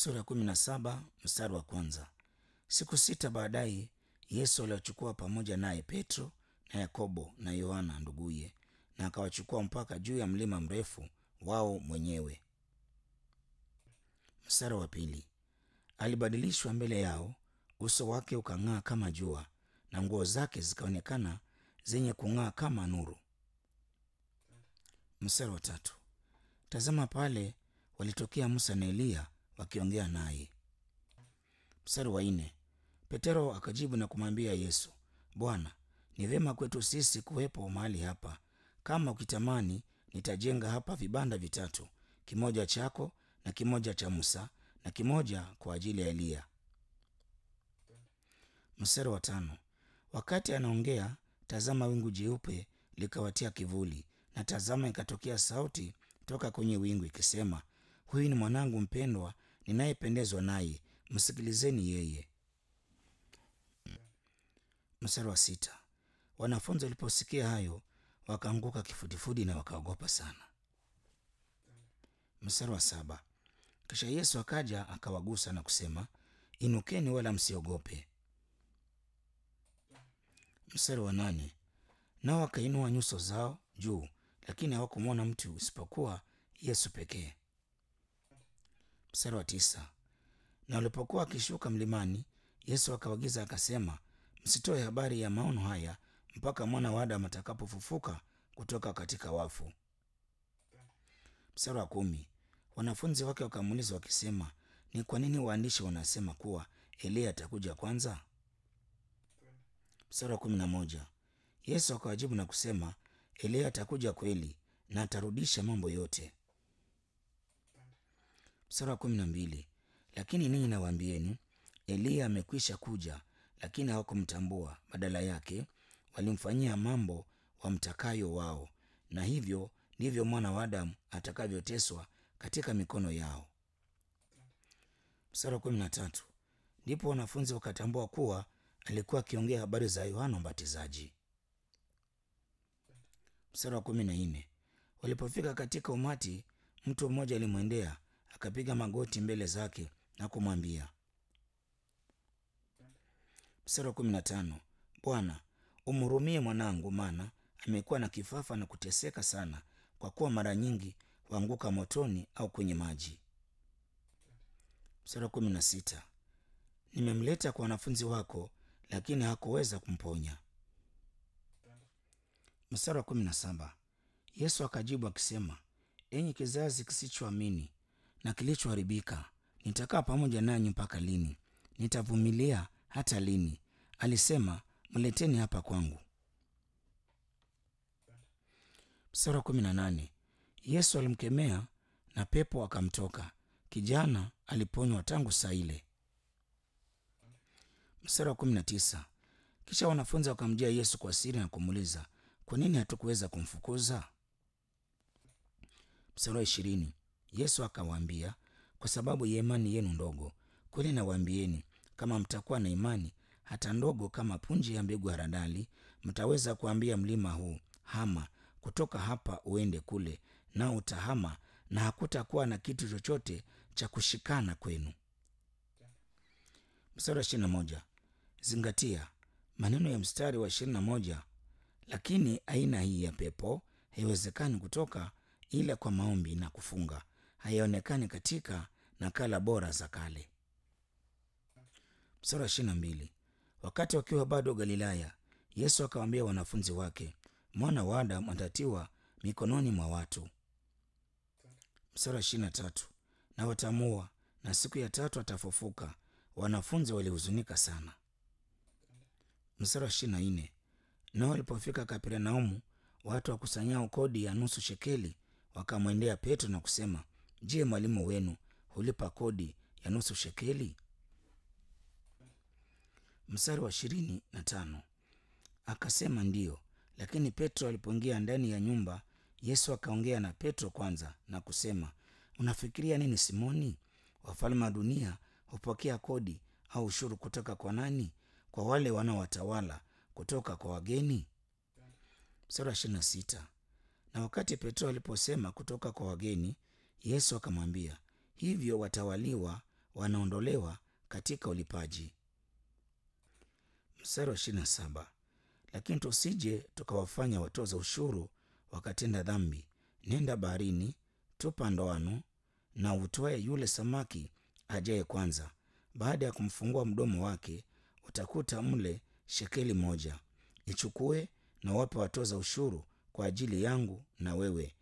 sura ya kumi na saba mstari wa kwanza. Siku sita baadaye Yesu aliwachukua pamoja naye Petro na Yakobo na Yohana nduguye, na akawachukua mpaka juu ya mlima mrefu wao mwenyewe. Mstari wa pili. Alibadilishwa mbele yao, uso wake ukang'aa kama jua, na nguo zake zikaonekana zenye kung'aa kama nuru. Mstari wa tatu. Tazama pale walitokea Musa na Eliya wakiongea naye. Mstari wa nne. Petero akajibu na kumwambia Yesu, Bwana, ni vyema kwetu sisi kuwepo mahali hapa. Kama ukitamani, nitajenga hapa vibanda vitatu, kimoja chako na kimoja cha Musa na kimoja kwa ajili ya Eliya. Mstari wa tano. Wakati anaongea, tazama, wingu jeupe likawatia kivuli, na tazama, ikatokea sauti toka kwenye wingu ikisema, huyu ni mwanangu mpendwa, ninayependezwa naye, msikilizeni yeye. Mstari wa sita. Wanafunzi waliposikia hayo wakaanguka kifudifudi na wakaogopa sana. Mstari wa saba. Kisha Yesu akaja akawagusa na kusema, inukeni wala msiogope. Mstari wa nane. Nao wakainua nyuso zao juu, lakini hawakumwona mtu isipokuwa Yesu pekee. Mstari wa tisa. Na walipokuwa wakishuka mlimani, Yesu akawaagiza akasema, msitoe habari ya maono haya mpaka mwana wa Adamu atakapofufuka kutoka katika wafu. Mstari wa kumi. Wanafunzi wake wakamuuliza wakisema, ni kwa nini waandishi wanasema kuwa Eliya atakuja kwanza? Mstari wa kumi na moja. Yesu akawajibu na kusema, Eliya atakuja kweli na atarudisha mambo yote. Mstari wa kumi na mbili. Lakini ninyi nawaambieni, Eliya amekwisha kuja, lakini hawakumtambua; badala yake walimfanyia mambo wamtakayo wao, na hivyo ndivyo mwana wa Adamu atakavyoteswa katika mikono yao. Mstari wa kumi na tatu. Ndipo wanafunzi wakatambua kuwa alikuwa akiongea habari za Yohana Mbatizaji. Mstari wa kumi na nne. Walipofika katika umati, mtu mmoja alimwendea akapiga magoti mbele zake na kumwambia. Mstari wa kumi na tano. Bwana, umhurumie mwanangu, maana amekuwa na kifafa na kuteseka sana, kwa kuwa mara nyingi huanguka motoni au kwenye maji. Mstari wa kumi na sita. Nimemleta kwa wanafunzi wako, lakini hakuweza kumponya. Mstari wa kumi na saba. Yesu akajibu akisema, enyi kizazi kisichoamini na kilichoharibika, nitakaa pamoja nanyi mpaka lini? Nitavumilia hata lini? Alisema, mleteni hapa kwangu. Mstari wa kumi na nane. Yesu alimkemea na pepo akamtoka, kijana aliponywa tangu saa ile. Mstari wa kumi na tisa. Kisha wanafunzi wakamjia Yesu kwa siri na kumuuliza, kwa nini hatukuweza kumfukuza? Mstari wa ishirini. Yesu akawaambia, kwa sababu ya imani yenu ndogo. Kweli nawaambieni, kama mtakuwa na imani hata ndogo kama punje ya mbegu haradali, mtaweza kuambia mlima huu, hama kutoka hapa uende kule, nao utahama, na hakutakuwa na kitu chochote cha kushikana kwenu. Mstari wa ishirini na moja. Zingatia maneno ya mstari wa ishirini na moja. Lakini aina hii ya pepo haiwezekani kutoka ila kwa maombi na kufunga, haionekani katika nakala bora za kale. Mstari wa ishirini na mbili. Wakati wakiwa bado Galilaya, Yesu akawaambia wanafunzi wake, mwana wa Adamu atatiwa mikononi mwa watu. Mstari wa ishirini na tatu. Na watamua na siku ya tatu atafufuka. Wanafunzi walihuzunika sana. Mstari wa ishirini na nne. Nao walipofika Kapernaumu, watu wakusanyao kodi ya nusu shekeli wakamwendea Petro na kusema, Je, mwalimu wenu hulipa kodi ya nusu shekeli? Mstari wa ishirini na tano. Akasema ndiyo. Lakini Petro alipoingia ndani ya nyumba, Yesu akaongea na Petro kwanza na kusema, unafikiria nini Simoni? Wafalme wa dunia hupokea kodi au ushuru kutoka kwa nani? Kwa wale wanaowatawala, kutoka kwa wageni? Mstari wa ishirini na sita. Na wakati Petro aliposema kutoka kwa wageni, Yesu akamwambia, hivyo watawaliwa wanaondolewa katika ulipaji. Mstari wa ishirini na saba lakini tusije tukawafanya watoza ushuru wakatenda dhambi. Nenda baharini, tupa ndoano na utwae yule samaki ajaye kwanza. Baada ya kumfungua mdomo wake, utakuta mle shekeli moja. Ichukue na wape watoza ushuru kwa ajili yangu na wewe,